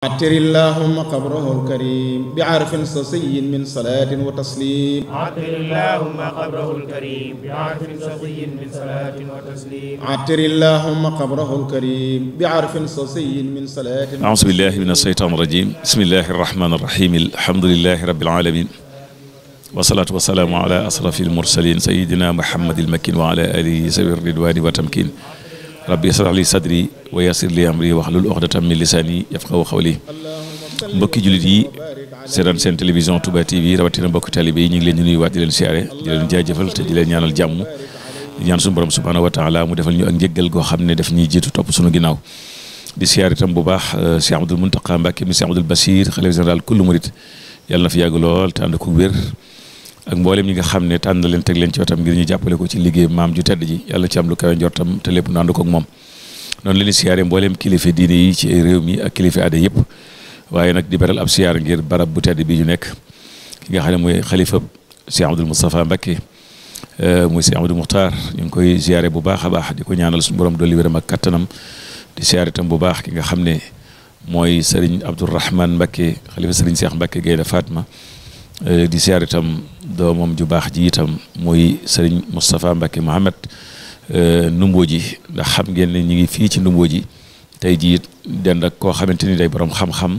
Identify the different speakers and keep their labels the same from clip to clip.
Speaker 1: عتر اللهم قبره الكريم بعرف صصي من صلاة وتسليم
Speaker 2: عطر اللهم قبره الكريم بعرف صفي من صلاة وتسليم
Speaker 1: عتر اللهم قبره الكريم بعرف صصي من صلاة
Speaker 3: أعوذ بالله من الشيطان الرجيم بسم الله الرحمن الرحيم الحمد لله رب العالمين والصلاة والسلام على أشرف المرسلين سيدنا محمد المكين وعلى آله سبيل الرضوان وتمكين rabbi israh li sadri wa yassir li amri wahlul uqdatan min lisani yafqahu qawli mbokki jullit yi seetaan seen télévision Touba TV rawatina mbokki talibé yi ñu ngi leen di nuyuwaat di leen siyaare di leen jaajëfal te di leen ñaanal jàmm di ñaan suñu borom subhanahu wa taala mu defal ñu ak njëggal goo xam ne daf ñuy jiitu topp suñu ginnaaw di siyaare itam bu baax Cheikh Abdoul Mountakha Mbacké mi Cheikh Abdoul Bachir xalifa général kullu murit yàlla na fi yàgg lool te ànd ko wér ak mboolem ñi nga xam ne tànn leen teg leen ci wetam ngir ñu jàppale ko ci liggéey maam ju tedd ji yàlla ci am lu kawe njortam te lépp nu ànd ko ak moom noonu leen di siyaare mboolem kilifa diine yi ci réew mi ak kilifa aada yëpp waaye nag di beral ab siyaar ngir barab bu tedd bi ñu nekk ki nga xam ne mooy xalifa Cheikh Abdoul Moustapha Mbacké muy Cheikh Abdou Moukhtar ñu ngi koy siyaare bu baax a baax di ko ñaanal suñu borom dolli wéram ak kattanam di siyaare itam bu baax ki nga xam ne mooy Serigne Abdourahmane Mbacké xalifa Serigne Cheikh Mbacké Gaynde Fatma di siyaar itam doomam ju baax ji itam muy sëriñ Moustapha Mbacké Mohamed Ndumbo ji ndax xam ngeen ne ñu ngi fii ci Ndumbo ji tey jii dend ak koo xamante ni day borom xam-xam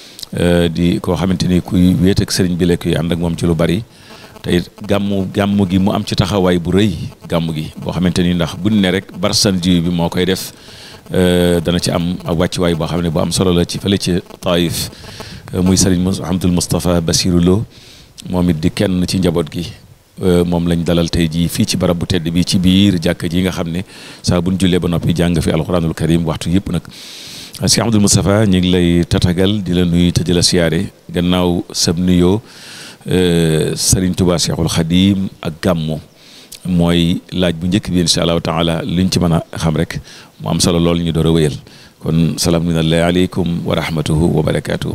Speaker 3: di koo xamante ni kuy wéet ak sëriñ bi la kuy ànd ak moom ci lu bari tey gàmmu gàmmu gi mu am ci taxawaay bu rëy gàmmu gi boo xamante ni ndax buñ ne rek barsan ji bi moo koy def dana ci am ak wàccuwaay boo xam ne bu am solo la ci fële ci Taïf muy sëriñ Mouhamadul Moustapha Bassirou Lo moom it di kenn ci njaboot gi moom lañ dalal tey jii fii ci barab bu tedd bi ci biir jàkka ji nga xam ne saa buñ jullee ba noppi jàng fi alxuraanul karim waxtu yëpp nag Cheikh Abdoul Moustapha ñu ngi lay tatagal di la nuyu te di la siyaare gannaaw sab nuyoo Serigne Touba Cheikhul Khadim ak gàmmu mooy laaj bu njëkk bi incha allahu taala luñ ci mën a xam rek mu am solo lool ñu door a wéyal kon salaam minallahi aleykum wa rahmatuhu wa barakatuhu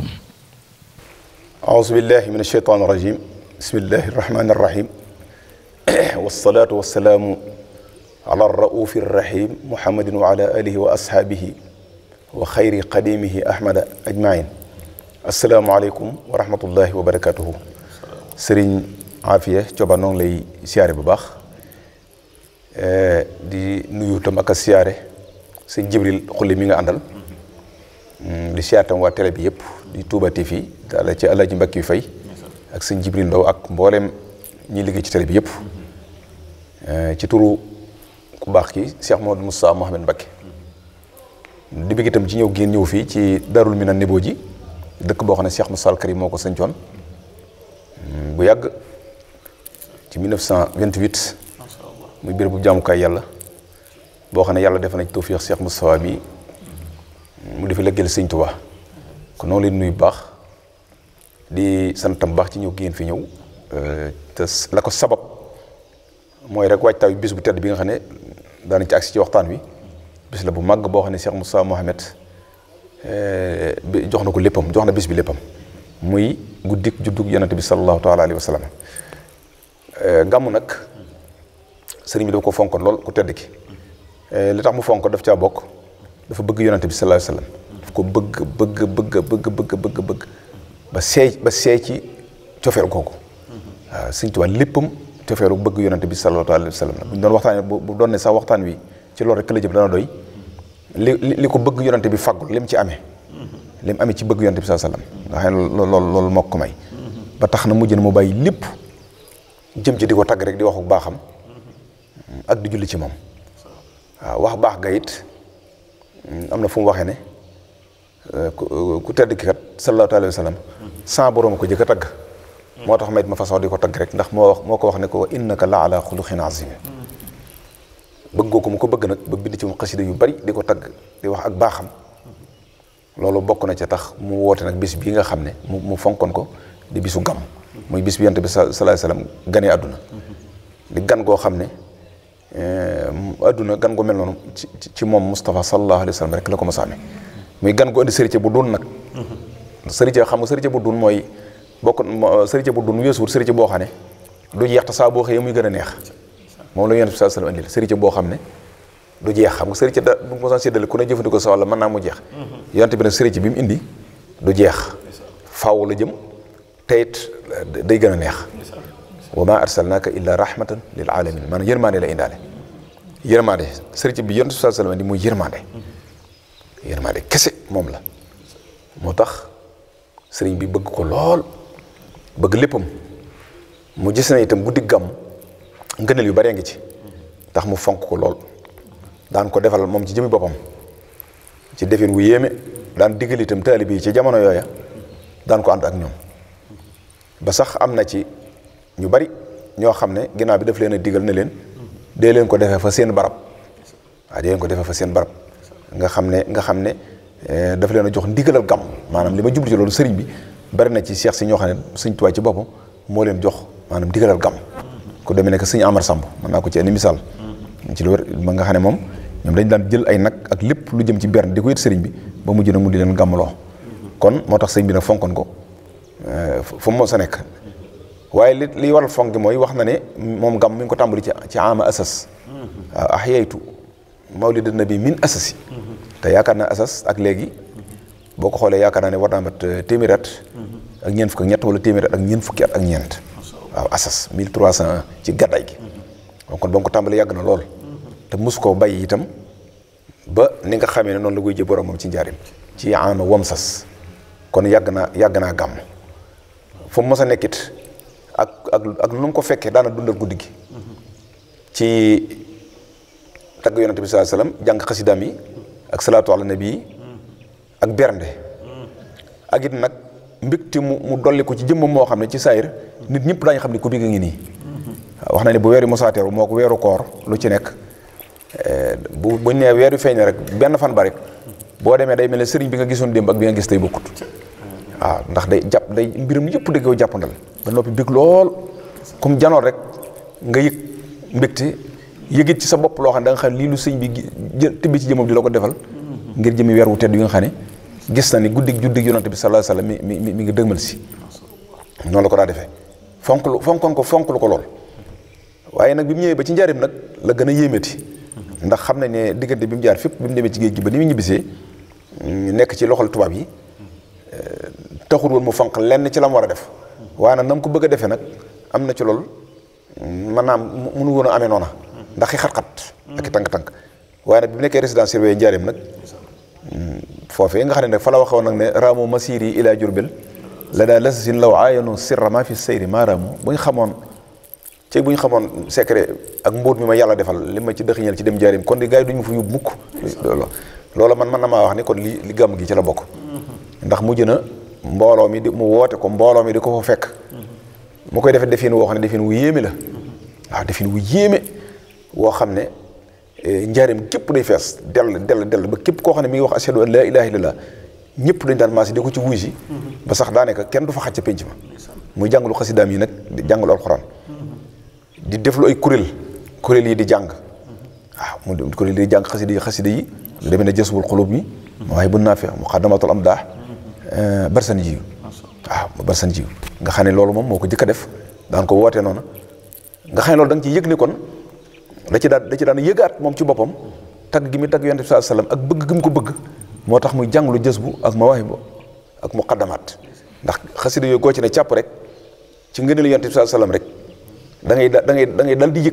Speaker 4: أعوذ بالله من الشيطان الرجيم بسم الله الرحمن الرحيم والصلاة والسلام على الرؤوف الرحيم محمد وعلى آله وأصحابه وخير قديمه أحمد أجمعين السلام عليكم ورحمة الله وبركاته سرين عافية جوبا نون لي سياري بباخ di nuyu tam ak siyaare sëñ Jibril xulli mi nga àndal di siyaare tam waa télé bi yëpp di Touba TV daala ci Alaaji Mbakki Fay ak sëñ Jibril Ndaw ak mboolem ñi liggéey ci télé bi yëpp ci turu ku baax ki Cheikh Mamadou Moussa Mohamed Mbacké di bëgg itam ci ñëw génn ñëw fii ci Darul Minan Nebo ji dëkk boo xam ne Cheikh Moussa Al Karim moo ko sañcoon bu yàgg ci 1928 muy béréb bu jaamukaay yàlla boo xam ne yàlla def na ci tawfiix Cheikh Moussa bi mu defi lëggeel sëñ Tuubaa kon noonu leen nuyu bu baax di santam baax ci ñëw génn fi ñëw te la ko sabab mooy rek waajtaayu bis bu tedd bi nga xam ne daanañ ci agsi ci waxtaan wi bis la bu màgg boo xam ne Cheikh Moussa Mohamed jox na ko léppam jox na bis bi léppam muy guddik juddug yonante bi sallallahu taala alayhi wa sallam gàmmu nag sëriñ bi dafa ko fonkoon lool ku tedd ki li tax mu fonk daf caa bokk dafa bëgg yonante bi sallallahu alayhi wa sallam daf ko bëgg bëgg bëgg bëgg bëgg bëgg bëgg ba seey ba seey ci cofeel googu waaw sëñ Tuubaa léppam cofeelu bëgg yonante bi sallallahu alayhi wa sallam bu ñu doon waxtaan bu doon ne sax waxtaan wi ci loolu rek la jëm dana doy li li ko bëgg yonante bi faggul lim ci amee lim amee ci bëgg yonante bi sallallahu alayhi wa sallam nga xam ne loolu loolu moo ko may ba tax na mujj na mu bàyyi lépp jëm ci di ko tagg rek di waxu baaxam ak di julli ci moom waaw wax baax ga it am na fu mu waxee ne ku tedd ki kat sallallahu alayhi wa sallam sans borom ko jëkk a tagg moo tax mayit ma façon di ko tagg rek ndax moo wax moo ko wax ne ko innaka la ala xuluqin azim bëggoo ko mu ko bëgg nag ba bind ci mu xasida yu bari di ko tagg di wax ak baaxam loolu bokk na ca tax mu woote nag bis bii nga xam ne mu mu fonkoon ko di bisu gàmm muy bis bi yonent bi sallallahu alayhi wa sallam ganee àdduna di gan goo xam ne adduna gan gu mel noonu ci ci moom Moustapha sallallahu alayhi wa sallam rek la ko mos a amee muy gan gu indi sërite bu dun nag sërite xam nga sërite bu dun mooy bokk sërite bu dun weesuwul sërite boo xam ne du jeex te saa boo xëyee muy gën a neex moom la yonent bi sallallahu alayhi wa sallam indil sërite boo xam ne du jeex xam nga sërite da bu mos a séddale ku ne jëfandikoo sa wàll mën naa mu jeex yonent bi nag sërite bi mu indi du jeex faaw la jëm te it day gën a neex wa ma arsalnaaka illa rahmatan lil alamin maanaam yërmande la indaale yërmande sëriñ bi yonent sallallahu alayhi wasallam di muy yërmande yërmande kese moom la moo tax sëriñ bi bëgg ko lool bëgg léppam mu gis na itam guddi gàmm ngëneel yu bëree ngi ci tax mu fonk ko lool daan ko defal moom ci jëmi boppam ci defin wu yéeme daan diggal itam taalibe yi ci jamono yooya daan ko ànd ak ñoom ba sax am na ci ñu bari ñoo xam ne ginnaaw bi daf leen a digal ne leen dee leen ko defee fa seen barab waaw dee leen ko defee fa seen barab nga xam ne nga xam ne daf leen a jox ndigalal gàmm maanaam li ma jublu ci loolu sëriñ bi bari na ci seex si ñoo xam ne sëñ Tuubaa ci boppam moo leen jox maanaam ndigalal gàmm ku demee nekk sëñ Amar Samb mën naa ko ci indi misaal ci lu wér ma nga xam ne moom ñoom dañ daan jël ay nag ak lépp lu jëm ci berne di ko yët sëriñ bi ba mujj na mu di leen gàmmaloo kon moo tax sëriñ bi nag fonkoon ko fu mu sa nekk waaye li li waral fonk gi mooy wax na ne moom gàmm mi ngi ko tàmbali ci ci ama asas waaw ahyaytu mawlid nabi min asasi te yaakaar naa asas ak léegi boo ko xoolee yaakaar naa ne war naa mat téeméeri at ak ñeent fukk ak ñett wala téeméeri at ak ñeent fukki at ak ñeent waaw asas 1301 ci gàddaay gi donc kon ba mu ko tàmbali yàgg na lool te mus koo bàyyi itam ba ni nga xamee ne noonu la koy jë boromam ci njaarim ci ama wamsas kon yàgg naa yàgg naa gàmm fu mu mos a nekkit ak ak ak nu mu ko fekkee daana dundal guddi gi ci tagg yonante bi sallallahu alayhi wasallam jàng xasidaam yi ak salaatu ala nabi yi ak bernde ak it nag mbégte mu mu dolli ko ci jëmmam moo xam ne ci saayir nit ñëpp daañu xam ne ku digg ngi nii wax na ne bu weeru mosaateeru moo ko weeru koor lu ci nekk bu buñ nee weer wi feeñ rek benn fan ba rek boo demee day mel ne sëriñ bi nga gisoon démb ak bi nga gis tey bokkut waaw ndax day jàpp day mbiram yëpp dëgg yow jàppandal ba noppi bég lool comme janoon rek nga yëg mbégte yëgit ci sa bopp loo xam ne da nga xam lii lu sëñ bi jë tibbi ci jëmam di la ko defal ngir jëmi weer wu tedd yi nga xam ne gis na ni guddig juddig yonante bi sallallahu alayhi wasallam mi mi mi ngi dëgmal si noonu la ko daa defee fonk lu fonkoon ko fonk lu ko lool waaye nag bi mu ñëwee ba ci njaarim nag la gën a yéemati ndax xam nañ ne diggante bi mu jaar fépp bi mu demee ci géej gi ba ni mu ñibbisee nekk ci loxol tubaab yi taxul woon mu fonk lenn ci la mu war a def waaye nag na mu ko bëgg a defee nag am na ci lool maanaam mënu woon a amee noona ndax i xat-xat ak i tànk-tànk waaye nag bi mu nekkee résidence surveillée njaarim nag foofee nga xam ne nag fa la waxoon nag ne raamu masiri ila jurbel la daa lasasin law aayanu sirra ma fi sayri maa raamu bu ñu xamoon ci bu ñu xamoon secret ak mbóot mi ma yàlla defal li ma ci dëxiñal ci dem njaarim kon di gars yi duñu ma fa yóbbu mukk loola man man na maa wax ni kon li li gàmm gi ci la bokk ndax mujj na mbooloo mi di mu woote ko mbooloo mi di ko fa fekk mu koy defee defin woo xam ne defin wu yéeme la waaw defin wu yéeme woo xam ne njaarim képp day fees dell dell dell ba képp koo xam ne mi ngi wax ashhadu an laa ilaaha illallah ñëpp dañ daan maasi di ko ci wuy si ba sax daanaka kenn du fa xaj ca pénc ma muy jàngalu xasidaam yi nag di jàngalu alxuraan di deflu ay kuréel kuréel yi di jàng waaw mu kuréel yi di jàng xasida yi xasida yi lu demee ne jësbul xulub yi waaye bu naa fi muqaddamatul am daax barsan jiw waaw barsan jiw nga xam ne loolu moom moo ko jëkk a def daan ko wootee noonu nga xam ne loolu da nga ciy yëg ni kon da ci daan da ci daan yëgaat moom ci boppam tagg gi muy tagg yonent bi sallallahu alayhi wasallam ak bëgg gi mu ko bëgg moo tax muy jàng lu jës bu ak mawaahibu ak muqaddamaat ndax xasida yooyu goo ci ne càpp rek ci ngëneelu yonent bi sallallahu alayhi wasallam rek da ngay da ngay da ngay dal di yëg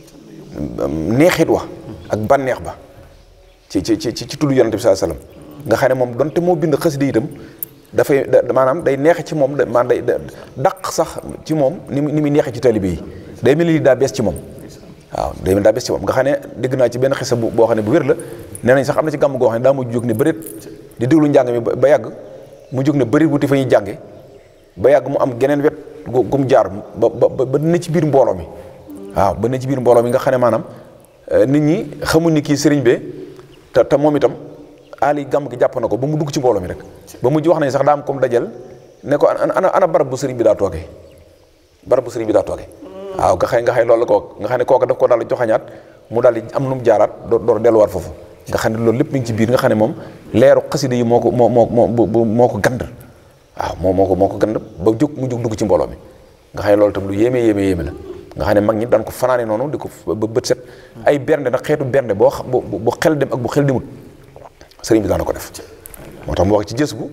Speaker 4: neexit wa ak bànneex ba ci ci ci ci tudd yonent bi sallallahu alayhi wasallam nga xam ne moom donte moo bind xasida itam dafay maanaam day neexe ci moom maanaam day daq sax ci moom ni mu ni muy neexe ci taalibe yi day mel ni daa bees ci moom waaw day mel daa bees ci moom nga xam ne dégg naa ci benn xisa bu boo xam ne bu wér la nee nañ sax am na ci gàmm goo xam ne daa mu jóg ne bëreet di déglu njàng mi ba yàgg mu jóg ne bëri wuti fa ñuy jànge ba yàgg mu am geneen wet gu mu jaar ba ba ba ne ci biir mbooloo mi waaw ba ne ci biir mbooloo mi nga xam ne maanaam nit ñi xamuñ ni kii sëriñ bee te te moom itam aali gàmm gi jàpp na ko ba mu dugg ci mbooloo mi rek ba mujj wax nañ sax daa am comme dajal ne ko ana ana barab bu sëriñ bi daa toogee barab bu sëriñ bi daa toogee waaw nga xëy nga xëy loolu la ko nga xam ne kooka daf ko daal di joxañaat mu daal di am nu mu jaaraat door door delluwaat foofu nga xam ne loolu lépp mi ngi ci biir nga xam ne moom leeru xasida yi moo ko moo moo moo moo ko gand waaw moo moo ko moo ko gand ba jóg mu jóg dugg ci mbooloo mi nga xam ne loolu tam lu yéeme yéeme yéeme la nga xam ne mag ñi daan ko fanaane noonu di ko ba bët set ay bernde nag xeetu bernde boo xam bu xel dem ak bu xel demut sëriñ bi daan ko def moo tax mu wax ci jës bu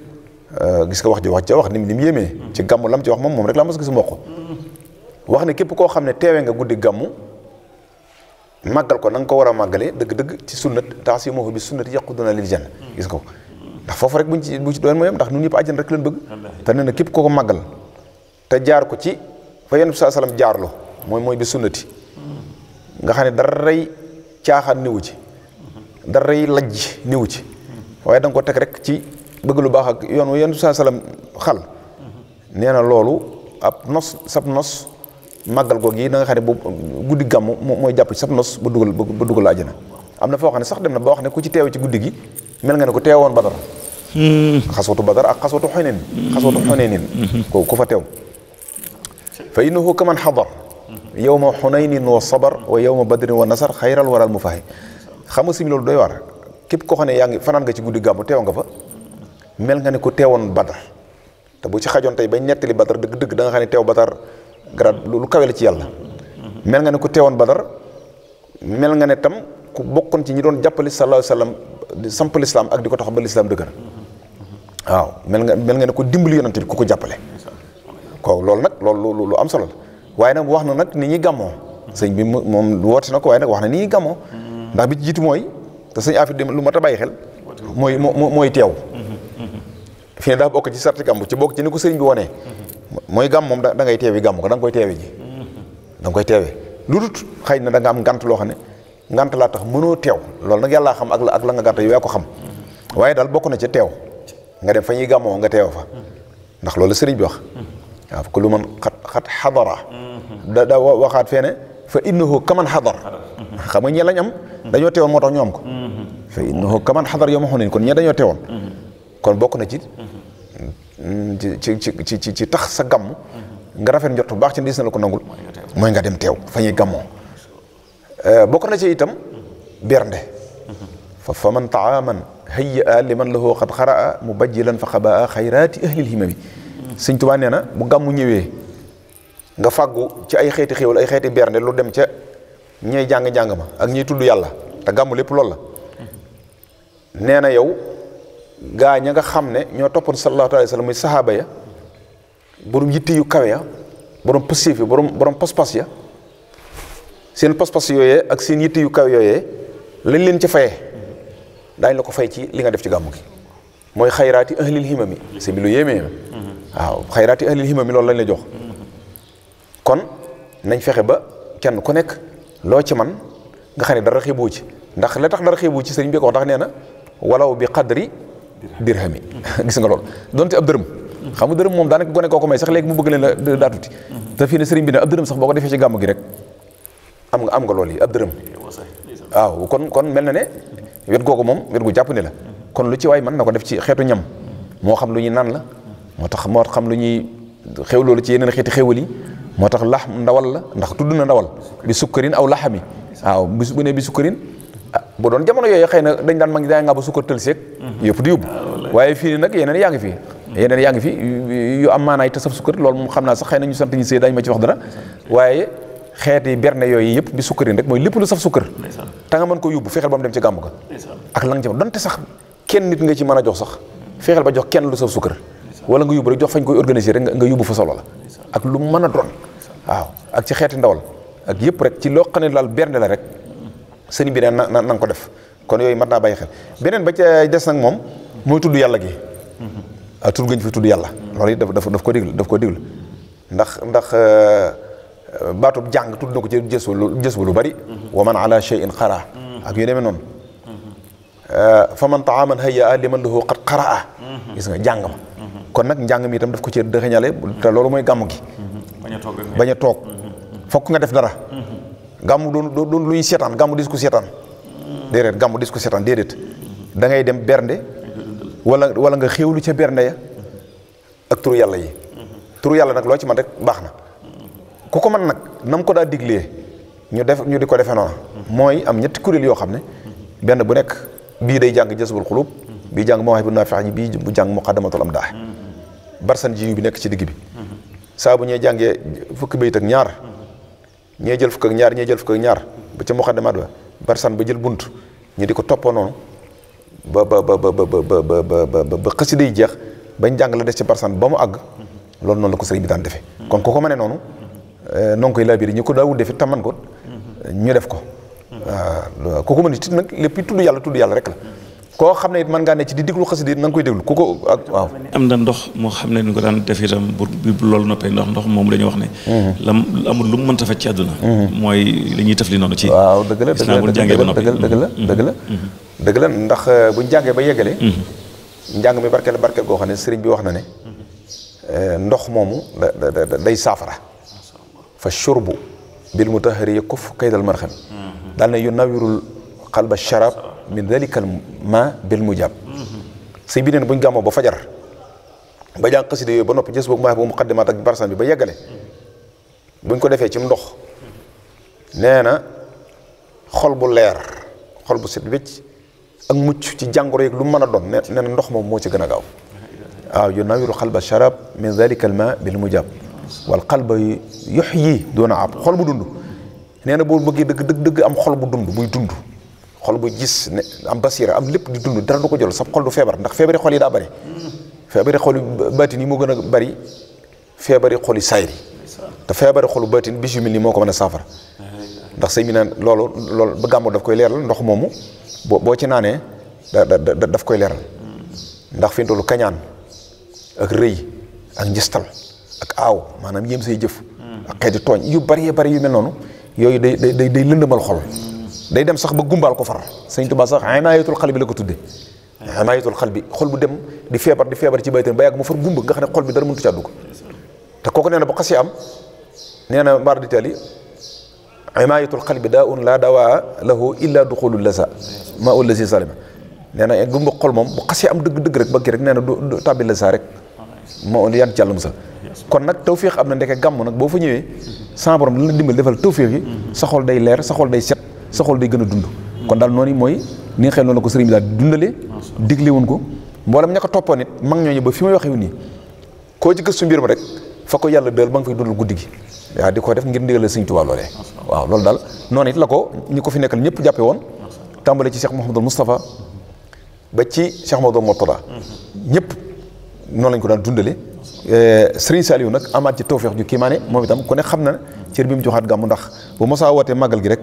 Speaker 4: gis nga wax ji wax ja wax ni ni mu yéemee ci gàmmu lam ci wax moom moom rek laa mos gis mboq wax ne képp koo xam ne teewee nga guddi gàmmu màggal ko na nga ko war a màggalee dëgg-dëgg ci sunnat taasimuhu bi sunnati yaquduna lil janna gis nga ko ndax foofu rek buñ ci bu ci doon mooy ndax ñun ñëpp àjjana rek leen bëgg te nee na képp koo ko màggal te jaar ko ci fa yonent bi saa salaam jaarlo mooy mooy bi sunnati nga xam ne dara rey caaxaan niwu ci dara rey lajj niwu ci waaye da nga ko teg rek ci bëgg lu baax ak yoon wu yonent bi saa salaam xal nee na loolu ab nos sab nos màggal googu yi da nga xam ne boobu guddi gàmm mooy jàpp ci sab nos ba dugal ba dugal àjjana am na foo xam ne sax dem na ba wax ne ku ci teew ci guddi gi mel nga ne ko teewoon badar xaswatu badar ak xaswatu xoneen xaswatu xoneenin ko ku fa teew fa innahu kaman xadar yowma xunaynin wa sabar wa yowma badrin wa nasar xayral waral mu faxe xam nga simi loolu doy war képp koo xam ne yaa ngi fanaan nga ci guddi gàmmu teew nga fa mel nga ne ko teewoon badar te bu ci xajoon tey bañ nettali badar dëgg-dëgg da nga xam ne teew badar grade lu kawe la ci yàlla mel nga ne ku teewoon badar mel nga ne tam ku bokkoon ci ñi doon jàppale sallallahu alayhi wasallam di samp lislaam ak di ko tax ba lislaam dëgër waaw mel nga mel nga ne ko dimbali yonante bi ku ko jàppale ko loolu nag loolu lu am solo la waaye nag wax na nag ni ñuy gàmmoo sëñ bi moom woote na ko waaye nag wax na ni ñuy gàmmoo ndax bi ci jiitu mooy te sëñ affaire lu mat a bàyyi xel mooy mooy teew fi ne daa bokk ci sarti gàmm ci bokk ci ni ko sëriñ bi wonee mooy gàmm moom da ngay teewi gàmm ko da nga koy teewe ji da nga koy teewe lu dut xëy na da nga am ngant loo xam ne ngant laa tax mënoo teew loolu nag yàllaa xam ak la ak la nga gàtt yow yaa ko xam waaye daal bokk na ca teew nga dem fa ñuy gàmmoo nga teew fa ndax loolu sëriñ bi wax waaw ku lu man xat xat xadara da da waxaat fee ne fa innahu kaman xadar xam nga ñee lañ am dañoo teewoon moo tax ñu am ko fa innahu kaman xadar yow ma xon kon ñee dañoo teewoon kon bokk na ci ci ci ci ci tax sa gàmm nga rafet njort bu baax ci dis na la ko nangul mooy nga dem teew fa ñuy gàmmoo bokk na ci itam bernde fa fa man taaman hayya a liman lahu qad xaraa mubajjilan fa xabaa xayraati ahlil himami sëñ Tuubaa nee na bu gàmmu ñëwee nga fàggu ci ay xeeti xéwal ay xeeti bernde lu dem ca ñey jàng-jàng ma ak ñiy tudd yàlla te gàmmu lépp loolu la nee na yow gaa ña nga xam ne ñoo toppoon sallallahu alayhi wa sallam muy sahaaba ya borom yitte yu kawe ya borom pësséef ya borom borom pas-pas ya seen pas-pas yooyee ak seen yitte yu kawe yooyee lañ leen ca fayee daañ la ko fay ci li nga def ci gàmmu gi mooy xayraati ahlil himami c'est bi lu yéemee waaw xayraati ahlil himami loolu lañ la jox kon nañ fexe ba kenn ku nekk loo ci man nga xam ne dara xeeboo ci ndax la tax dara xeeboo ci sëriñ bi ko wax ndax nee na walaw bi qadri dirhami gis nga loolu donte ab dërëm xam nga dërëm moom daanaka gone koo ko may sax léegi mu bëgg leen la daa tuuti te fii ne sëriñ bi ne ab dërëm sax boo ko defee ci gàmm gi rek am nga am nga loolu yi ab dërëm waaw kon kon mel na ne wet googu moom wet gu jàpp ne la kon lu ci waay mën na ko def ci xeetu ñam moo xam lu ñuy naan la moo tax moo xam lu ñuy xew loolu ci yeneen xeeti xewal yi moo tax lax ndawal la ndax tudd na ndawal bi sukkarin aw laxami waaw bis bu ne bi sukkarin ah bu doon jamono yooyu xëy na dañ daan mag ñi daa nga ba sukkar tël seeg yëpp di yóbbu waaye fii nag yeneen yaa ngi fi yeneen yaa ngi fi yu am maanaay te saf sukkar loolu moom xam naa sax xëy na ñu sant ñu sëy dañ ma ci wax dara waaye xeeti berne yooyu yëpp bi sukkarin rek mooy lépp lu saf sukkar te nga mën ko yóbbu fexeel ba mu dem ci gàmm ga ak la nga ci donte sax kenn nit nga ci mën a jox sax fexeel ba jox kenn lu saf sukkar wala nga yóbbu rek jox fañ koy organiser rek nga yóbbu fa solo la ak lu mën a doon waaw ak ci xeeti ndawal ak yëpp rek ci loo xam ne daal bernde la rek sëriñ bi ne na na nga ko def kon yooyu mat naa bàyyi xel beneen ba ca des nag moom mooy tudd yàlla gi ah tudd gañ fi tudd yàlla loolu it daf daf ko digl daf ko digl ndax ndax baatub jàng tudd na ko ci jës lu jës lu bari wa man ala shay'in xara ak yu demee noonu fa man taaman hayya liman lahu qad qaraa gis nga jàng ma kon nag njàng mi itam daf ko ci dëxëñale te loolu mooy gàmm gi bañ a toog fokk nga def dara gàmmu doon doon lu ñuy seetaan gàmmu dis ko seetaan déedéet gàmmu dis ko seetaan déedéet da ngay dem bernde wala wala nga xéewlu ca bernde ya ak turu yàlla yi turu yàlla nag loo ci man rek baax na ku ko man nag nam ko daa diglee ñu def ñu di ko defee noonu mooy am ñetti kuréel yoo xam ne benn bu nekk bii day jàng jazbul xulub bii jàng mawaahibu naafi ñi bii bu jàng muqaddamatul am daax barsan ji bi nekk ci digg bi saa bu ñee jàngee fukki bayit ak ñaar ñee jël fukk ak ñaar ñee jël fukk ak ñaar ba ca muqaddamat ba barsan ba jël bunt ñu di ko toppoo noonu ba ba ba ba ba ba ba ba ba xasida yi jeex bañ jàng la des ci barsan ba mu àgg loolu noonu la ko sëriñ bi daan defee kon ku ko mënee noonu noo ngi koy laabiri ñu ko daawul defee taman ko ñu def ko waaw ku ko mën it nag lépp tudd yàlla tudd yàlla rek la koo xam ne it mën ngaa ne ci di déglu xasida it na nga koy déglu ku ko ak waaw
Speaker 3: am na ndox moo xam ne ni ko daan def itam bu bu loolu noppee ndox ndox moom dañuy wax ne lam amul lu mu mënta faj ci àdduna mooy li ñuy taf li noonu ci
Speaker 4: waaw dëgg la
Speaker 3: gis naa bu ñu jàngee ba noppi
Speaker 4: dëgg la dëgg la dëgg la dëgg la ndax buñ jàngee ba yeggale njàng mi barkeel barkeel goo xam ne sëriñ bi wax na ne ndox moomu da da day saafara fa shurbu bil mutahari yakuf kaydal marxam daal ne yu nawirul xalba sharab min dalika al ma bil mujab sëñ bi neen buñ gàmmoo ba fajar ba jàng xasida yooyu ba noppi jës boobu maa bu muqaddimaat ak barsan bi ba yeggale buñ ko defee ci ndox nee na xol bu leer xol bu set wécc ak mucc ci jàngoro yeeg lu mën a doon nee na ndox moom moo ci gën a gaaw waaw yu nawiru xalba sharab min dalika al ma bil mujab wal xalba yuxyi doona ab xol bu dund nee na boo bëggee dëgg dëgg dëgg am xol bu dund buy dund xol bu gis ne am basira am lépp di dund dara du ko jël sab xol du feebar ndax feebari xol yi daa bari feebari xol yu baatin yi moo gën a bari feebari xol yi sayri te feebari xolu baatin bis yu mel nii moo ko mën a saafara ndax sëñ bi naan loolu loolu ba gàmmu daf koy leeral ndox moomu boo boo ci naanee da da daf koy leeral ndax fi mu toll kañaan ak rëy ak njistal ak aaw maanaam yéem say jëf ak xeeti tooñ yu bari bari yu mel noonu yooyu day day day lëndëmal xol day dem sax ba gumbaal ko far sëñ Tuubaa sax imaayatul xal bi la ko tudde imaayatul xal bi xol bu dem di feebar di feebar ci baytan ba yàgg mu far gumba nga xam ne xol bi dara mëntu ci àddu ko te kooku nee na bu xasee am nee na mbaar di tali imaayatul xal bi daa un laa dawaa lahu illa duxulul lasa ma ul lasi salima nee na gumba xol moom bu xasee am dëgg dëgg rek ba kii rek nee na du tàbbi lasa rek moo yan ci yàlla musal kon nag tawféex am na ndeke gàmm nag boo fa ñëwee sa borom dana la dimbal defal tawféex yi sa xol day leer sa xol day set sa xol day gën a dund kon daal noonu mooy ni nga xam noonu la ko sëriñ bi daal di dundalee digle woon ko mboolem ña ko toppoon it mag ñooñu ba fi may waxee nii koo ci gëstu mbir ma rek fa ko yàlla dël ba nga fay dundal guddi gi waaw di ko def ngir ndigal la sëriñ Tuubaa loolee waaw loolu daal noonu it la ko ñi ko fi nekkal ñëpp jàppe woon tàmbale ci Cheikh Mouhamadul Moustapha ba ci Cheikh Mouhamadul Mourtada ñëpp noonu lañ ko daan dundale Sëriñ Saliou nag amaat ci tawféex ju kiimaane moom itam ku ne xam na cër bi mu joxaat gàmmu ndax bu mosaa wootee màggal gi rek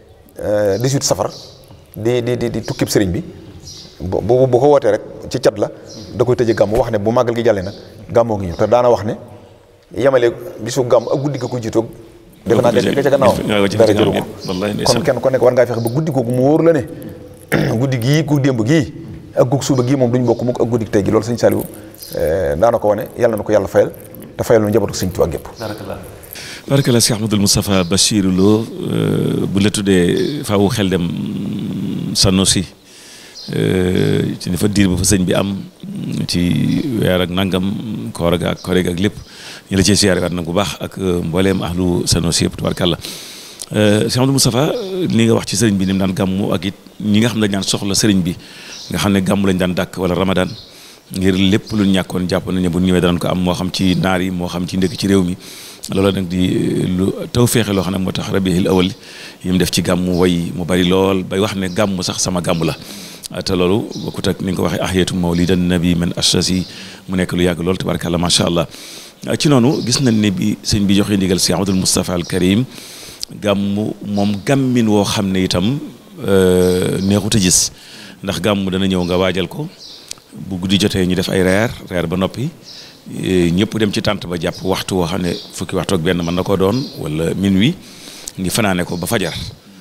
Speaker 4: 18 safar di di di di tukkib sëriñ bi bu bu ko wootee rek ci cat la da koy tëjee gàmmu wax ne bu màggal gi jàllee nag gàmmoo ngi ñëw te daana wax ne yemale bisu gàmm ak guddi ga ko jiitoog defe naa nga ca gannaaw dara jëru ko kon kenn ko nekk war ngaa fexe ba guddi googu mu wóor la ne guddi gii gu démb gii ak gug suuba gii moom duñ bokk mukk ak guddi tey gi loolu sëñ Saliou daana ko wane yàlla na ko yàlla fayal te fayal nu njabootu sëñ Tuubaa gépp
Speaker 3: barkala Cheikh Ahmadul Moustapha Bachirou Lo bu la tuddee faaw xel dem Sanosi ci ni fa diir ba fa sëñ bi am ci weer ak nangam koor ak koor ak lépp ñu la cee siyaare waat nag bu baax ak mbooleem ahlu Sanosi yëpp tubaarkàlla Cheikh Ahmadul Moustapha li nga wax ci sëriñ bi ni mu daan gàmmu ak it ñi nga xam ne dañ daan soxla sëriñ bi nga xam ne gàmmu lañ daan dàkk wala Ramadan ngir lépp lu ñàkkoon jàpp nañ ne bu ñëwee danañ ko am moo xam ci naar yi moo xam ci ndëkk ci réew mi loolu nag di lu taw feexe loo xam ne moo tax rabiul awal yi mu def ci gàmmu way mu bari lool bay wax ne gàmmu sax sama gàmmu la te loolu bokkut ak ni nga ko waxee ahiyatu mawlidan nabi man ashasi mu nekk lu yàgg lool tabarakàllah macha allah ci noonu gis nañ ne bi sëñ bi joxe ndigal si Abdul Moustapha al Karim gàmmu moom gàmmin woo xam ne itam neexut a gis ndax gàmmu dana ñëw nga waajal ko bu guddi jotee ñu def ay reer reer ba noppi ñëpp dem ci tànt ba jàpp waxtu woo xam ne fukki waxtu ak benn mën na koo doon wala minuit ngi fanaane ko ba fajar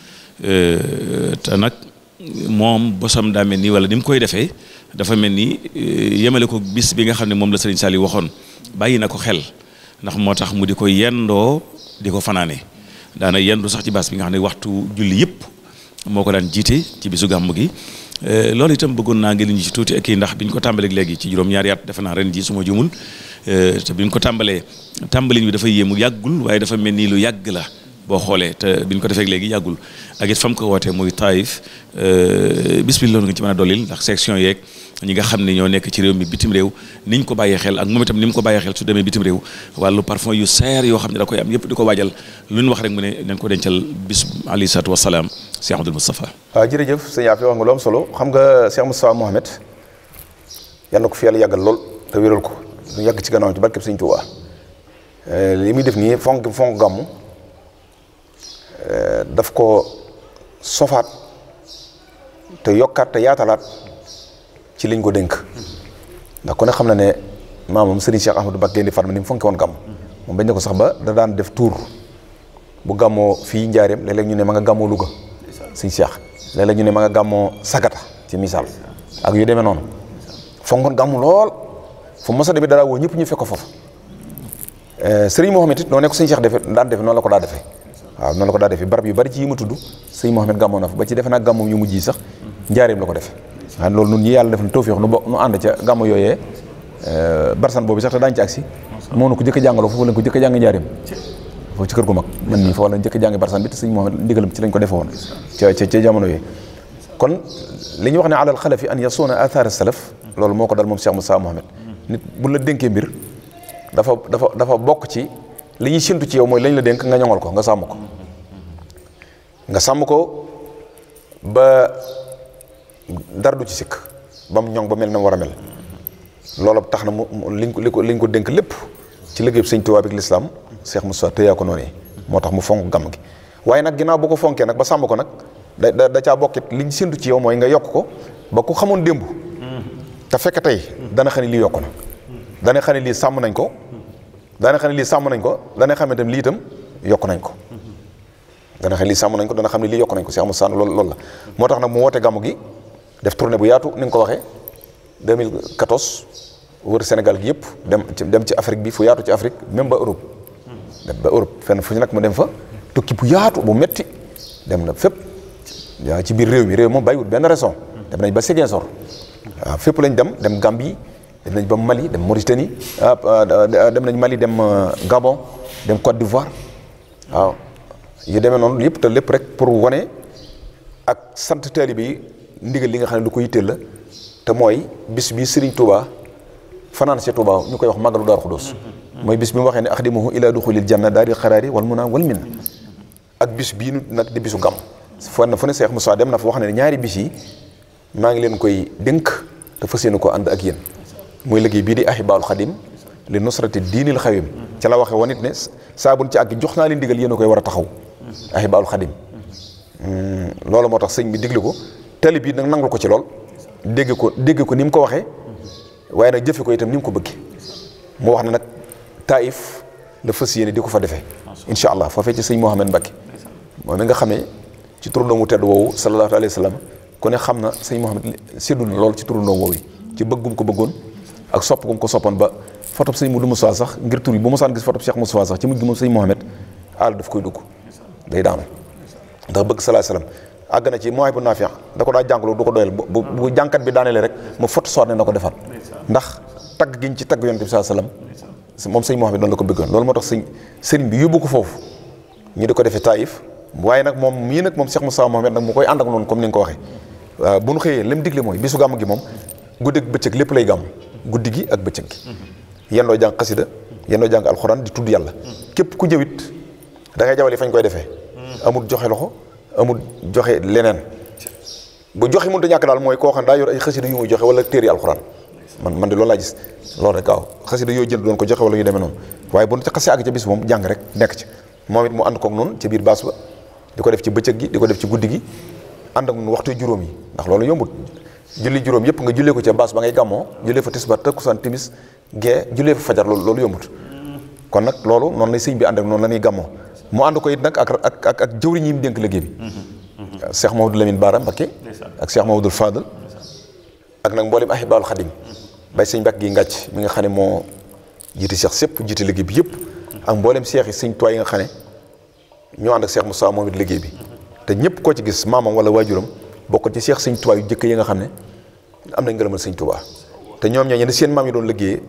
Speaker 3: te nag moom bosam daa mel nii wala ni mu koy defee dafa mel ni yemale ko bis bi nga xam ne moom la Serigne Saliou waxoon bàyyi na ko xel ndax moo tax mu di ko yendoo di ko fanaane daana yendu sax ci baas bi nga xam ne waxtu julli yëpp moo ko daan jiite ci bisu gàmm gi loolu itam bëggoon naa ngeen ñu ci tuuti ak kii ndax bi ñu ko tàmbalee léegi ci juróom-ñaari at defe naa ren ji su ma jumul te bi ñu ko tàmbalee tàmbalin bi dafa yéemu yàggul waaye dafa mel ni lu yàgg la boo xoolee te bi ñu ko defee léegi yàggul ak it fam ko wootee muy Taïf bis bi loolu nga ci mën a dollil ndax section yeeg ñi nga xam ne ñoo nekk ci réew mi bitim réew niñ ko bàyyee xel ak moom itam ni mu ko bàyyee xel su demee bitim réew wàllu parfum yu seer yoo xam ne da koy am yëpp di ko waajal lu ñu wax rek mu ne nañ ko dencal bis alayhi salaatu wasalaam Cheikh Abdoul Moustapha
Speaker 4: waaw jërëjëf sëñ Afi wax nga lu am solo xam nga Cheikh Moustapha Mohamed yal na ko fi yàlla yàggal lool te wéral ko ñu yàgg ci gannaaw ci barkeb sëñ Tuubaa li muy def nii fonk fonk gàmmu daf ko sofaat te yokkaat te yaatalaat ci liñ ko dénk ndax ku ne xam na ne maamam Serigne Cheikh Ahmadou Mbacké Gaïndé Fatma ni mu fonke woon gàmm moom bañ ne ko sax ba da daan def tour bu gàmmoo fii njaareem léeg-léeg ñu ne ma nga gàmmoo Louga Serigne Cheikh léeg-léeg ñu ne ma nga gàmmoo Sagata ci misaal ak yu demee noonu fonkoon gàmmu lool fu mos a demee dara woo ñëpp ñu fekk ko foofu Serigne Mohamed it noo ne ko Serigne Cheikh defe daan defe noonu la ko daa defee waaw noonu la ko daa defee barab yu bari ci yi ma tudd Serigne Mohamed gàmmoo na fa ba ci defe naa gàmmoom yu mujj yi sax njaareem la ko defee waaye loolu nun ñi yàlla def na tawfiix nu bo nu ànd ca gàmmu yooyee barsan boobu sax te daañu ci agsi moo nu ko jëkk a jàngaloo foofu lañ ko jëkk a jàng njaareem foofu ci kër gu mag man nii foofu lañ jëkk a jàng barsan bi te sëñ Mohamed ndigalam ci lañ ko defe woon ca ca ca jamono yooyu kon li ñu wax ne alal xalafi an yasuuna athar salaf loolu moo ko dal moom Cheikh Moussa Mohamed nit bu la dénkee mbir dafa dafa dafa bokk ci li ñuy séntu ci yow mooy lañ la dénk nga ñoŋal ko nga sàmm ko nga sàmm ko ba dara du ci sikk ba mu ñoŋ ba mel na mu war a mel loolu tax na mu liñ ko li ko liñ ko dénk lépp ci liggéey sëñ Tuubaa bi ak lislaam Cheikh Moussa tëyaa ko noonu moo tax mu fonk gàmm gi waaye nag ginnaaw boo ko fonkee nag ba sàmm ko nag da da da caa bokkit liñ séntu ci yow mooy nga yokk ko ba ku xamoon démb te fekk tey dana xam ne lii yokk na dana xam ne lii sàmm nañ ko dana xam ne lii sàmm nañ ko dana xam ne tam lii itam yokk nañ ko dana xam ne lii sàmm nañ ko dana xam ne lii yokk nañ ko Cheikh Moussa loolu loolu la moo tax nag mu woote gàmm gi def tournée bu yaatu ni nga ko waxee 2014 wër Sénégal gi yëpp dem ci dem ci Afrique bi fu yaatu ci Afrique même ba Europe dem ba Europe fenn fu ñu nag mu dem fa tukki bu yaatu bu metti dem na fépp yaa ci biir réew mi réew moom bàyyiwut benn raison dem nañ ba Ziguinchor waaw fépp lañ dem dem Gambie dem nañ ba Mali dem Mauritanie dem nañ Mali dem Gabon dem Côte d'Ivoire waaw yu demee noonu yëpp te lépp rek pour wane ak sant taalibe yi ndigal li nga xam ne lu ko yitteel la te mooy bis bi Serigne Touba fanaan si Touba ñu koy wax màggalu Daaru Xudoos mooy bis bi mu waxee ne axdimuhu ila duxulil janna daari xaraari wal muna wal minna ak bis bii nu nag di bisu gàmm fon na fu ne Cheikh Moussa dem na fa wax ne ñaari bis yi maa ngi leen koy dénk te fas yéene ko ànd ak yéen muy liggéey bii di ahibaul xadim li nusrati diinil xawim ca la waxe woon it ne saa buñ ci àgg jox naa leen digal yéen a koy war a taxaw ahibaul xadim loolu moo tax sëñ bi digle ko tali bii nag nangul ko ci lool dégg ko dégg ko ni mu ko waxee waaye nag jëfe ko itam ni mu ko bëgg mu wax ne nag taif la fas yéene di ko fa defee incha allah foofee ci sëñ Mouhamed Mbacke moom mi nga xamee ci turandoo mu tedd woowu sallallahu alayhi wa sallam ku ne xam na sëñ Mouhamed séddu na lool ci turandoo woowu yi ci bëggum ko bëggoon ak sopp gum ko soppoon ba fotob sëñ Moudou Moussa sax ngir tur yi bu mosaan gis fotob Cheikh Moussa sax ci mujj gi moom sëñ Mouhamed àll daf koy dugg day daanu ndax bëgg sallallahu alayhi wa sallam àgg na ci mooy bu naafiya da ko daa jàngaloo du ko doyal bu bu jànkat bi daaneele rek mu foto soot ne na ko defal ndax tagg giñ ci tagg yonent bi sallallahu alayhi wasallam moom sëñ Mouhamed noonu la ko bëggoon loolu moo tax sëñ sëriñ bi yóbbu ko foofu ñu di ko defee Taïf waaye nag moom mii nag moom Cheikh Moussa Mouhamed nag mu koy ànd ak noonu comme ni nga ko waxee waaw bu nu xëyee li mu digle mooy bisu gàmm gi moom guddi ak bëccëg lépp lay gàmm guddi gi ak bëccëg gi yendoo jàng xasida yendoo jàng alxuraan di tudd yàlla képp ku ñëwit da ngay jawale fañ koy defee amul joxe loxo amul joxe leneen bu joxe mënut a ñàkk daal mooy koo xam daa yor ay xasida yu muy joxe wala téere alxuraan man man de loolu laa gis loolu rek waaw xasida yoo jënd doon ko joxe wala yu demee noonu waaye bu ñu xasee àgg ca bis moom jàng rek nekk ci moom it mu ànd kook noonu ca biir baas ba di ko def ci bëccëg gi di ko def ci guddi gi ànd ak noonu waxtu juróom yi ndax loolu yombut julli juróom yëpp nga jullee ko ca baas ba ngay gàmmoo jullee fa tisbaar takkusaan timis gee jullee fa fajar loolu loolu yombut kon nag loolu noonu lay sëñ bi ànd ak noonu la ñuy gàmmoo mu ànd ko it nag ak ak ak ak jëwriñ yi mu dénk liggéey bi Cheikh Mamadou Lamine Bara Mbacké ak Cheikh Mamadou Fadal ak nag mboolem ahibaalu xadim bay sëñ Mbàkke gi ngàcc mi nga xam ne moo jiite Cheikh sépp jiite liggéey bi yëpp ak mboolem Cheikh yi sëñ Tuubaa yi nga xam ne ñoo ànd ak Cheikh Moussa moom it liggéey bi te ñëpp koo ci gis maamam wala waajuram bokk ci Cheikh sëñ Tuubaa yu jëkk yi nga xam ne am nañ ngërëmal sëñ Tuubaa te ñoom ñoo ne seen maam yi doon liggéeyee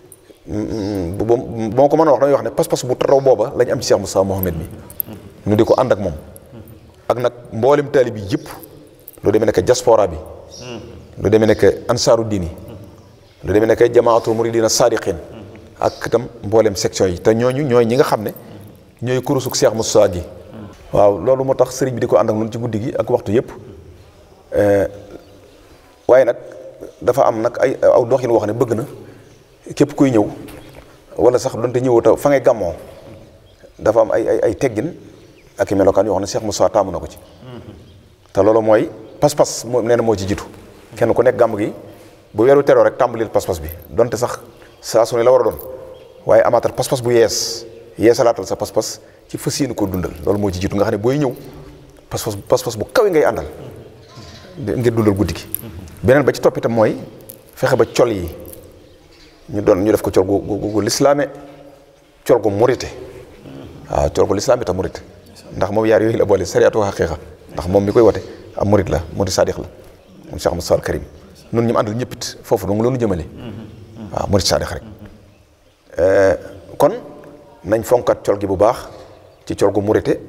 Speaker 4: bu boo ko mën a wax damay wax ne pas-pas bu taraw booba lañ am ci Cheikh Moussa Mohamed mi ñu di ko ànd ak moom ak nag mboolem taalib yi yëpp lu demee nekk diaspora bi lu demee nekk ansaaru diini lu demee nekk jamaatul muridina sadiqin ak itam mboolem section yi te ñooñu ñooy ñi nga xam ne ñooy kurusuk Cheikh Moussa gi waaw loolu moo tax sëriñ bi di ko ànd ak noonu ci guddi gi ak waxtu yëpp waaye nag dafa am nag ay aw doxin wax ne bëgg na képp kuy ñëw wala sax donte ñëwoo ta fa ngay gàmmoo dafa am ay ay ay teggin ak i melokaan yoo xam ne Cheikh Moussa taamu na ko ci te loolu mooy pas-pas moo nee na moo ci jiitu kenn ku nekk gàmm gi bu weeru teroo rek tàmbalil pas-pas bi donte sax saa su ne la war a doon waaye amaatal pas-pas bu yees yeesalaatal sa pas-pas ci fas yéene koo dundal loolu moo ci jiitu nga xam ne booy ñëw pas-pas pas-pas bu kawe ngay àndal ngir dundal guddi gi beneen ba ci topp itam mooy fexe ba col yi ñu doon ñu def ko col gu gu gu lislaame col gu murite waaw col gu lislaame te murite ndax moom yaar yooyu la boole sariatu xaqiiqa ndax moom mi koy wote am murit la murit sadiq la moom Cheikh Moussa al Karim nun ñu mu àndal ñëpp it foofu dong loonu jëmale waaw murit sadiq rek kon nañ fonkat col gi bu baax ci col gu murite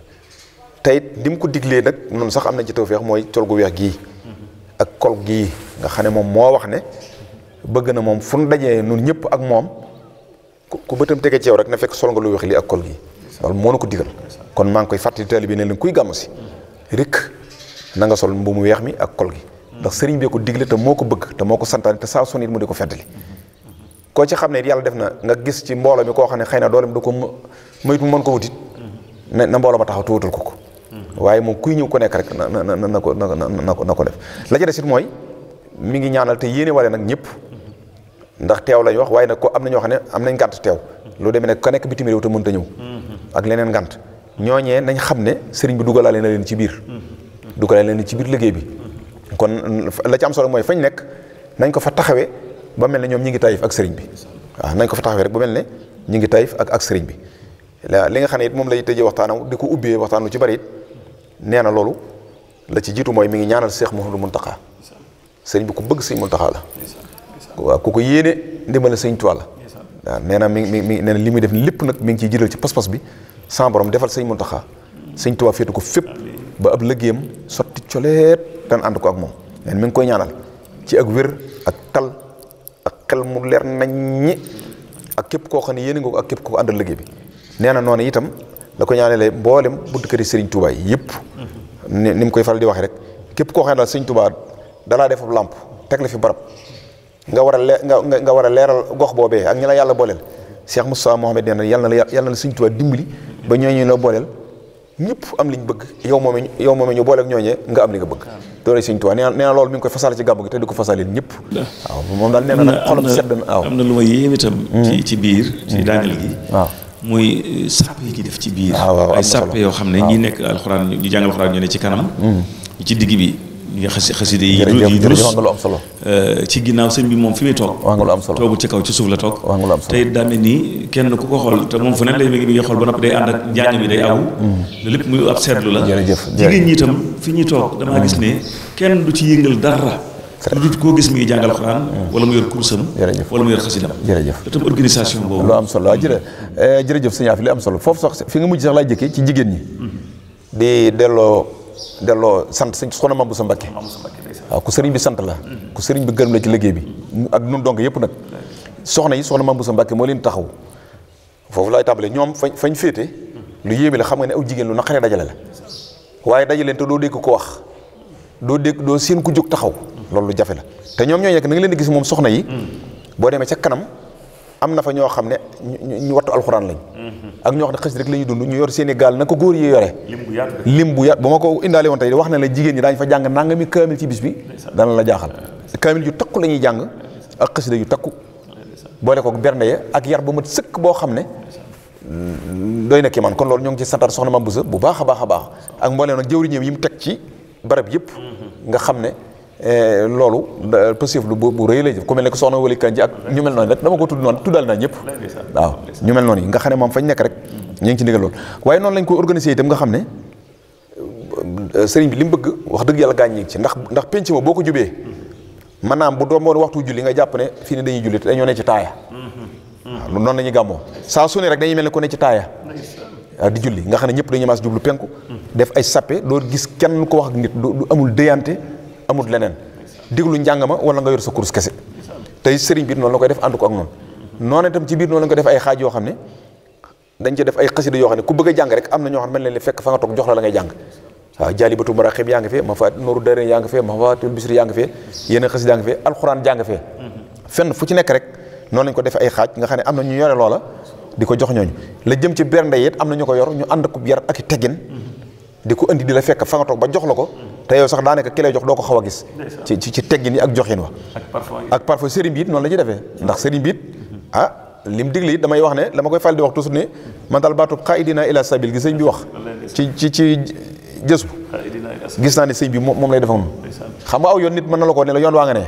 Speaker 4: te it ni mu ko diglee nag noonu sax am nañ ci tawfeex mooy col gu weex gii ak kol gii nga xam ne moom moo wax ne bëgg na moom fu nu dajee nun ñëpp ak moom ku bëtam tege ci yow rek na fekk sol nga lu weex lii ak kol gii loolu moo na ko digal kon maa ngi koy fàttali taalibe bi ne leen kuy gàmm si rek na nga sol mbu mu weex mi ak kol gi ndax sëriñ bee ko digle te moo ko bëgg te moo ko santaane te saa son it mu di ko feddali koo ci xam ne yàlla def na nga gis ci mbooloo mi koo xam ne xëy na doolem du ko moytu mu mën ko wutit na na mbooloo ma taxaw te wutal ko ko waaye moom kuy ñëw ko nekk rek na na na ko na na ko na ko def la ca des it mooy mi ngi ñaanal te yéene wale nag ñëpp ndax teew lañ wax waaye nag ko am na ñoo xam ne am nañ ngànt teew lu demee ne ka nekk bitim réew te mënta ñëw ak leneen ngànt ñooñee nañ xam ne sëriñ bi dugalaale na leen ci biir dugalaale na leen ci biir liggéey bi kon la ci am solo mooy fañ nekk nañ ko fa taxawee ba mel ne ñoom ñi ngi tayif ak sëriñ bi waaw nañ ko fa taxawee rek ba mel ne ñi ngi tayif ak ak sëriñ bi li nga xam ne it moom lay tëjee waxtaanam di ko ubbee waxtaan lu ci bari it nee na loolu la ci jiitu mooy mi ngi ñaanal Seex Muhammadu Muntaxa sëriñ bi ku bëgg sëñ Muntaxa la waaw ku ko yéene ndimbal sëñ Tuubaa la waaw nee na mi ngi mi nee na li muy def lépp nag mi ngi ciy jiital ci pas-pas bi sans borom defal sëñ Muntaxa sëñ Tuubaa féetu ko fépp ba ab liggéeyam sotti coleet dan ànd ko ak moom nee mi ngi koy ñaanal ci ak wér ak tal ak xel mu leer naññi ak képp koo xam ne yéene nga ko ak képp koo àndal liggéey bi nee na noonu itam la ko ñaanalee mboolem bunt këri sëriñ Tuubaa yi yëpp ni ni mu koy faral di waxee rek képp koo xam ne daal sëriñ Tuubaa dalaa def ab làmp teg la fi barab nga war a lee nga nga war a leeral gox boobee ak ñi la yàlla booleel Cheikh Moustapha Mohamed nee na yàlla na la yàlla na la sëriñ Tuubaa dimbali ba ñooñu la booleel ñëpp am liñ bëgg yow moom yow moom ñu booleeg ñooñee nga am li nga bëgg doole sëriñ Tuubaa nee na nee na loolu mi ngi koy fasal ci gàmmu gi te di ko fasalil ñëpp waaw moom daal nee na nag xolam sedd na waaw
Speaker 3: am na lu ma yéem itam ci ci biir ci daaneel gi
Speaker 4: waaw
Speaker 3: muy sàpp yi ci def ci biir
Speaker 4: waaw waaw am
Speaker 3: ay
Speaker 4: na solo.
Speaker 3: sàpp yoo xam ne ñi nekk alxuraan ñu jàng alxuraan ñu ne ci kanam ñu ci digg bi ñu xasi xaside yi
Speaker 4: jërëjëf
Speaker 3: yi
Speaker 4: jërëjëf
Speaker 3: durus
Speaker 4: wax nga lu am solo
Speaker 3: ci ginnaaw sëñ bi moom fi muy toog
Speaker 4: wax nga lu am solo
Speaker 3: toogu ci kaw ci suuf la toog
Speaker 4: wax nga lu am solo
Speaker 3: te it daa mel ni kenn ku ko xool te moom fu ne lay mi ngi mi ngi xool ba noppi day ànd ak njàng mi day aw loolu lépp muy ab seetlu la
Speaker 4: Jërëjëf,
Speaker 3: jigéen ñi itam fi ñuy toog damaa gis ne kenn du ci yëngal dara lu dul koo gis mi ngi jàngal xuraan wala mu yor kursam
Speaker 4: Jërëjëf.
Speaker 3: wala mu yor xasidam
Speaker 4: jërëjëf
Speaker 3: te tam organisation boobu
Speaker 4: lu am solo waaw jërë jërëjëf sëñ Afi li am solo foofu sax fi nga mujj sax laay jëkkee ci jigéen ñi di delloo delloo sant sëñ soxna Mame Bousso Mbacké waaw ku sëriñ bi sant la ku sëriñ bi gërëm la ci liggéey bi ak nun donc yëpp nag soxna yi soxna Mame Bousso Mbacké moo leen taxaw foofu laay tàmbalee ñoom fañ fañ féete lu yéeme la xam nga ne aw jigéen lu naqaree dajale la waaye dajaleen te doo dégg ko wax doo dégg doo seen ku jóg taxaw loolu lu jafe la te ñoom ñoo nekk na nga leen di gis moom soxna yi boo demee ca kanam am na fa ñoo xam ne ñu ñu wattu alxuraan lañ ak ñoo xam ne xës rek la ñuy dund ñu yor seen i gaal na ko góor yi yore lim bu yàgg ba ma ko indaale woon tey wax na la jigéen ñi daañu fa jàng nangami kaamil ci bis bi dana la jaaxal kaamil yu takku la ñuy jàng ak xasida yu takku boole ko bernde ya ak yar bu mat sëkk boo xam ne doy na kii man kon loolu ñoo ngi ci santaat soxna Mame Bousso bu baax a baax a baax ak mbooleem nag jëwriñam yi mu teg ci barab yëpp nga xam ne eh, loolu da- passif lu bu bu rëy lay jëf ku mel ne ko soxna Wali Kanji ak ñu mel noonu rek dama ko tudd noonu tuddal naa ñëpp waaw ñu mel noonu yi nga xam ne moom fañ nekk rek ñu ngi ci ndigal loolu waaye noonu lañ ko organisé itam nga xam ne euh, sëriñ bi li mu bëgg wax dëgg yàlla gaañ ñi ngi ci ndax ndax penc ma boo ko jubee maanaam bu doon waxtu julli nga jàpp ne fii ne dañuy julli te dañoo ne ci taaya waaw noonu la ñuy gàmmoo saa su ne rek dañuy mel ne ku ne ci taaya waaw di julli nga xam ne ñëpp dañuy maas jublu penku def ay sappe doo gis kenn ko wax ak nit du du amul déyante amul leneen diglu njàng ma wala nga yor sa kurus kese tey sëriñ bi noonu la koy def ànd ko ak noonu noonu itam ci biir noonu la ko def ay xaaj yoo xam ne dañ ci def ay xasida yoo xam ne ku bëgg a jàng rek am na ñoo xam ne mel ne li fekk fa nga toog jox la la ngay jàng waaw jaalibatu maraqib yaa ngi fee ma fa nooru dare yaa ngi fee ma fatul bisri yaa ngi fee yeneen xasida yaa ngi fee alxuraan jàng fee fenn fu ci nekk rek noonu lañ ko defee ay xaaj nga xam ne am na ñu yore loola di ko jox ñooñu la jëm ci bernde it am na ñu ko yor ñu ànd ko yar ak i teggin di ko indi di la fekk fa nga toog ba jox la ko te yow sax daanaka ki lay jox doo ko xaw a gis ci ci ci teggin yi ak joxin wa ak parfois sëriñ bi it noonu la ñuy defee ndax sëriñ bi it ah lim digle it damay wax ne la ma koy fal di wax toujours ne man daal baatub xaidina ila sabil gi sëñ bi wax ci ci ci jës bu gis naa ne sëñ bi moom lay def ak moom xam nga aw yoon nit mën na la ko ne la yoon waa nga ne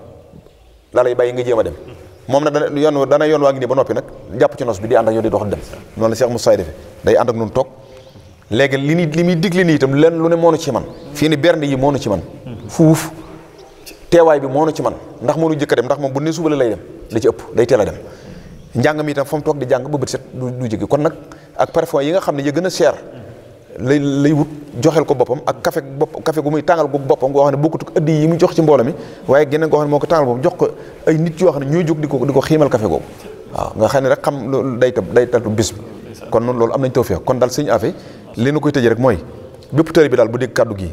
Speaker 4: la lay bàyyi nga jéem a dem moom nag dana yoon dana yoon waa ngi nii ba noppi nag jàpp ci nos bi di ànd ak yow di dox dem noonu la Cheikh Moussa defee day ànd ak nun toog léegi li ni li muy digle nii itam lenn lu ne moonu ci man fii ni bernde yi moonu ci man fuuf teewaay bi moonu ci man ndax moonu jëkk a dem ndax moom bu ne suba la lay dem da ci ëpp day teel a dem njàng mi itam fa mu toog di jàng ba bët set du du jóge kon nag ak parfois yi nga xam ne ya gën a cher lay lay wut joxel ko boppam ak café bopp café gu muy tàngal gu boppam goo xam ne bokkut ak ëddi yi mu jox ci mbooloo mi waaye geneen goo xam ne moo ko tàngal boppam jox ko ay nit yoo xam ne ñooy jóg di ko di ko xiimal café googu waaw nga xam ne rek xam loolu day tab day tatu bis bi kon noonu loolu am nañ tawfeex kon daal sëñ Afe li nu koy tëjee rek mooy bépp tëri bi daal bu dégg kàddu gi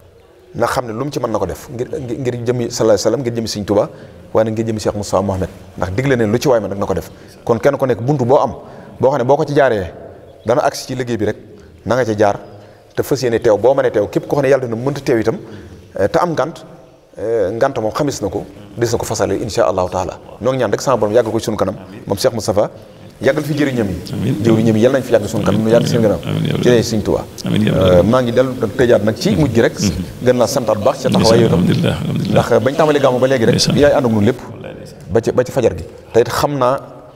Speaker 4: na xam ne lu mu ci mën na ko def ngir ngir jëmi sallallahu alayhi wasallam ngir jëmi sëñ Tuubaa waaye nag ngir jëmi Cheikh Moussa Mohamed ndax digle neen lu ci waay ma nag na ko def kon kenn ko nekk buntu boo am boo xam ne boo ko ci jaaree dana agsi ci liggéey bi rek na nga ca jaar te fas yéene teew boo mënee teew képp ko xam ne yàlla dina mënta teew itam te am ngant ngant moom xamis na ko des na ko fasale insha allahu taala noo ngi ñaan rek sama borom yàggal ko ci sunu kanam moom Cheikh Moustapha yàggal fi jëriñam yi jëriñam yi yàlla nañ fi yàgg sunu kanam nu yàgg seen gannaaw ci ne Sëñ Tuubaa maa ngi dellu tëjaat nag ci mujj gi rek gën laa santaat bu baax ca taxawaay yow tam ndax bañ tàmbalee gàmmu ba léegi rek yaay ànd ak ñun lépp ba ci ba ci fajar gi te it xam naa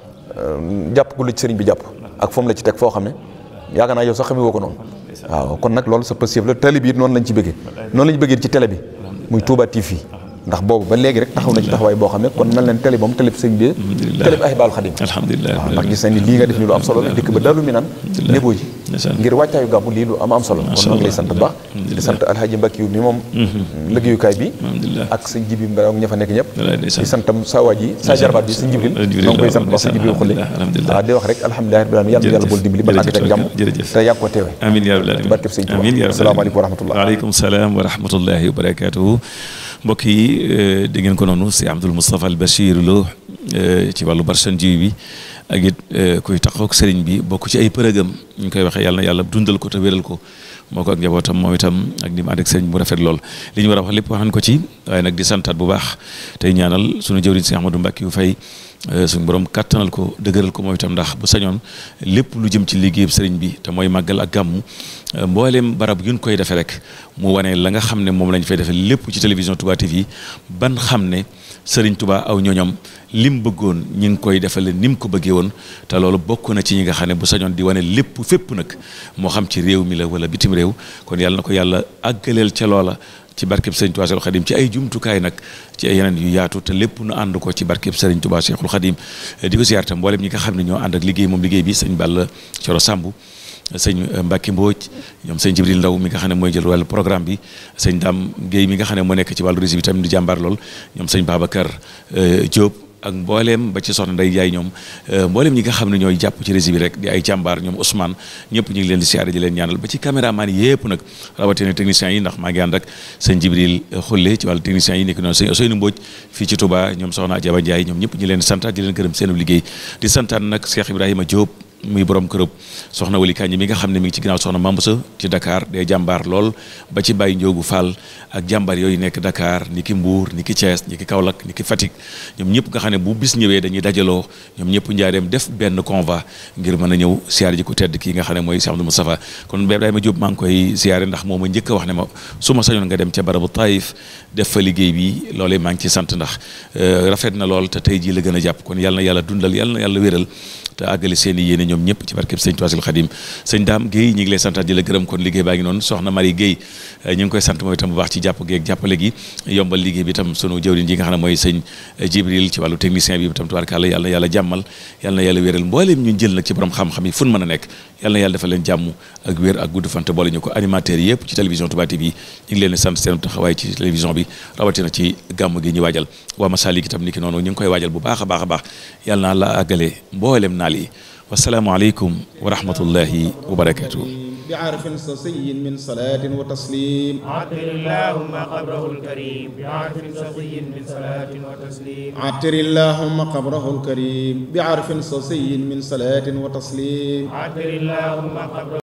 Speaker 4: jàpp gu la ci sëriñ bi jàpp ak foom la ci teg foo xam ne yaakaar naa yow sax xamee woo ko noonu waaw kon nag loolu sa passif la télé bi it noonu lañ ci bëggee noonu lañ bëggee ci télé bi muy Touba TV ndax boobu ba léegi rek taxaw na ci taxawaay boo xam ne kon mel leen télé moom télé bi sëñ bi télé bi Ahibahil Khadim
Speaker 3: alhamdulilah
Speaker 4: waaw ndax gis nañ ni lii nga def ni lu am solo la dëkk ba dalu mi naan néboo ji ngir wàccaayu gàmmu lii lu am am solo kon noo ngi lay sant bu baax di sant alhaji Mbacke yu mi moom liggéeyukaay bi ak sëñ jibi mbaa ña fa nekk ñëpp di santam sa waa ji sa jarbaat bi sëñ jibril noo ngi koy sant ba sëñ jibril xulle waaw di wax rek alhamdulilah rabbil alamin yàlla yàlla bool dimbali ba àgg ak jàmm te yàgg ko teewe
Speaker 3: amiin yaa rabbal alamin
Speaker 4: barkeb sëñ
Speaker 3: amiin yaa
Speaker 4: Tuubaa
Speaker 3: rabbal
Speaker 4: asalaamaaleykum wa rahmatullah
Speaker 3: waaleykum salaam wa rahmatullahi wa barakatuhu mbokk yi dégg ngeen ko noonu si Abdoul Moustapha Al Bachir Lo ci wàllu Barchanji bi ak it kuy taxaw ak sëriñ bi bokk ci ay përëgam ñu koy waxee yàlla na yàlla dundal ko te wéral ko moo ko ak njabootam moom itam ak ni mu ànd ak sëriñ bu rafet lool li ñu war a wax lépp wax nañ ko ci waaye nag di santaat bu baax tey ñaanal sunu jëwriñ si Ahmadou Mbacke yu fay suñu borom kattanal ko dëgëral ko moom itam ndax bu sañoon lépp lu jëm ci liggéeyub sëriñ bi te mooy màggal ak gàmmu mbooleem barab yu ñu koy defee rek mu wane la nga xam ne moom lañ fay defee lépp ci télévision Touba TV ban xam ne sëriñ Touba aw ñooñam lim bëggoon ñi ngi koy defale ni mu ko bëggee woon te loolu bokk na ci ñi nga xam ne bu sañoon di wane lépp fépp nag moo xam ci réew mi la wala bitim réew kon yàlla na ko yàlla àggaleel ca loola ci barkeb sëriñ Touba Cheikhul Khadim ci ay jumtukaay nag ci ay yeneen yu yaatu te lépp nu ànd ko ci barkeb sëriñ Touba Cheikhul Khadim di ko siyaar tam mboolem ñi nga xam ne ñoo ànd ak liggéey moom liggéey bi sëñ Balla Coro Samb sëñ Mbacke Mbodj ñoom sëñ Jibril Ndaw mi nga xam ne mooy jël wàllu programme bi sëñ Dame Guèye mi nga xam ne moo nekk ci wàllu régie bi tamit di jàmbaar lool ñoom sëñ Babacar Diop ak mbooleem ba ci soxna Ndey Jaay ñoom mbooleem ñi nga xam ne ñooy jàpp ci régie bi rek di ay jàmbaar ñoom Ousmane ñëpp ñu ngi leen di siyaare di leen ñaanal ba ci caméraman yëpp nag rawatina techniciens yi ndax maa ngi ànd ak sëñ Jibril Xulle ci wàllu techniciens yi nekk noonu sëñ Ousseynou Mbodj fii ci Touba ñoom soxna Adjaba Ndiaye ñoom ñëpp ñu leen di santaat di leen gërëm seen liggéey di santaat nag Cheikh Ibrahima Diop muy borom kërëb soxna Wali Kañ mi nga xam ne mi ngi ci ginnaaw soxna Mambusa ci Dakar day jàmbaar lool ba ci Baye Ndiogu Fall ak jàmbaar yooyu nekk Dakar ni ki Mbour ni ki Thiès ni ki Kaolack ni ki Fatick ñoom ñëpp nga xam ne bu bis ñëwee dañuy dajaloo ñoom ñëpp njaareem def benn convoi ngir mën a ñëw siyaare ji ko tedd kii nga xam ne mooy Cheikh Abdou Moustapha kon Ibrahima Diop maa ngi koy siyaare ndax moom ma njëkk a wax ne ma su ma sañoon nga dem ca barabu Taïf def fa liggéey bi loolee maa ngi ci sant ndax rafet na lool te tey jii la gën a jàpp kon yàlla na yàlla dundal yàlla na yàlla wéral te àggale seen i yéene ñoom ñëpp ci barkeb sëñ Tuubaa Xadim sëñ Daam Guèye ñi ngi lay santaat di la gërëm kon liggéey baa ngi noonu soxna Marie Guèye ñu ngi koy sant mooy itam bu baax ci jàpp geeg jàppale gi yombal liggéey bi itam sunu jëwriñ ji nga xam ne mooy sëñ Jibril ci wàllu technicien bi itam tubaarkàlla yàlla na yàlla jàmmal yàlla na yàlla wéral mbooleem ñu jël nag ci borom xam-xam yi fu mën a nekk yàlla na yàlla defal leen jàmm ak wér ak gudd fante boole ñu ko animateurs yëpp ci télévision Touba TV ñu ngi leen di sant seen taxawaay ci télévision bi rawatina ci gàmm gi ñu waajal waa Masalik itam ni ki noonu ñu ngi koy waajal bu baax a baax a baax yàlla naa la àggale mboolem naal yi wasalaamu aleykum wa rahmatullahi wa barakatuh
Speaker 1: بعرف صصي من صلاة وتسليم
Speaker 2: عطر اللهم قبره الكريم بعرف صفي من صلاة وتسليم
Speaker 1: عطر اللهم قبره الكريم بعرف صصي من صلاة وتسليم
Speaker 2: عطر اللهم قبره